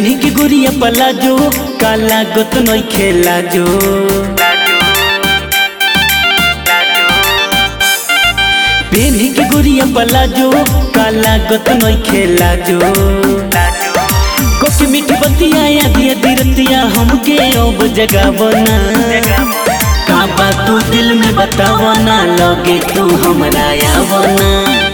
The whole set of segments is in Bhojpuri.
पेन्ही के गुरिया पलाजो काला गोत नई खेला जो पेन्ही के गुरिया पलाजो काला गोत नई खेला जो कोकी मीठी बतिया या दिया दिरतिया हमके अब जगावना का बात तू दिल में बतावना लगे तू हमरा आवना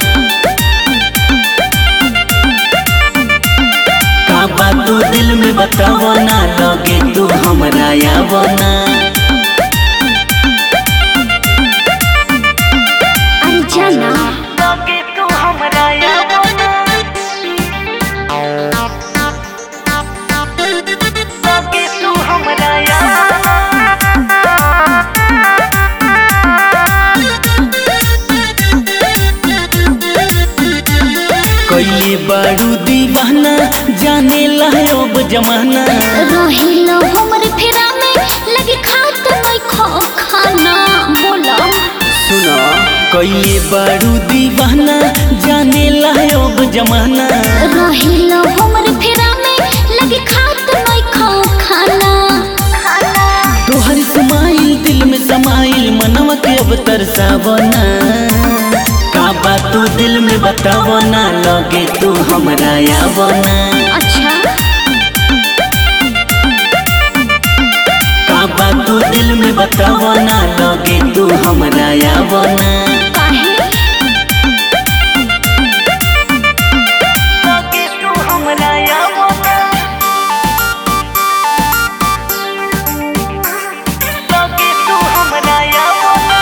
का बात तू दिल में बतावना लगे तू हमरा आवना अरे जाना लगे तू हमरा आवना लगे तू हमरा आवना कैले बारू दीवाना जाने ला अब जमाना रहिलो हमर फेरा में लगे खात नहीं खो खाना बोला सुनो कैले बारू दीवाना जाने ला अब जमाना रहिलो हमर फेरा में लगे खात नहीं खो खाना तोहर समाइल दिल में समाइल मनवा के अब तरसावना का बात तू दिल में बतावना लगे तू हमरा आवना अच्छा का बात तू दिल में बतावना लगे तू हमरा आवना काहे लगे तू हमरा आवना लगे तू हमरा आवना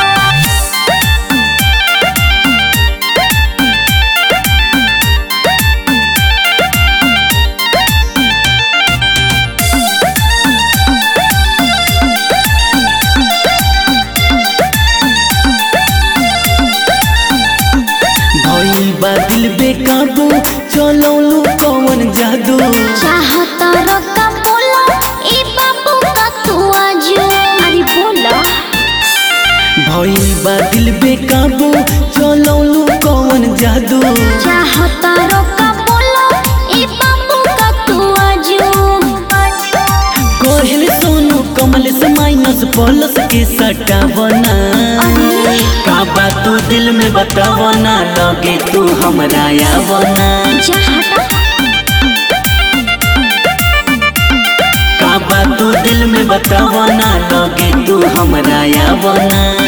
भइल बा दिल बेकाबू चलौलू कौन जादू चाहता रका बोला ए बाबू का तू आज अरे बोला भइल बा दिल बेकाबू चलौलू कौन जादू चाहता रका बोला ए बाबू का तू आज कोहल सोनू कमल से माइनस प्लस के सटावना का बात तू दिल में बतावना लगे तू हमरा आवना चाहता का बात तू दिल में बतावना लगे तू हमरा आवना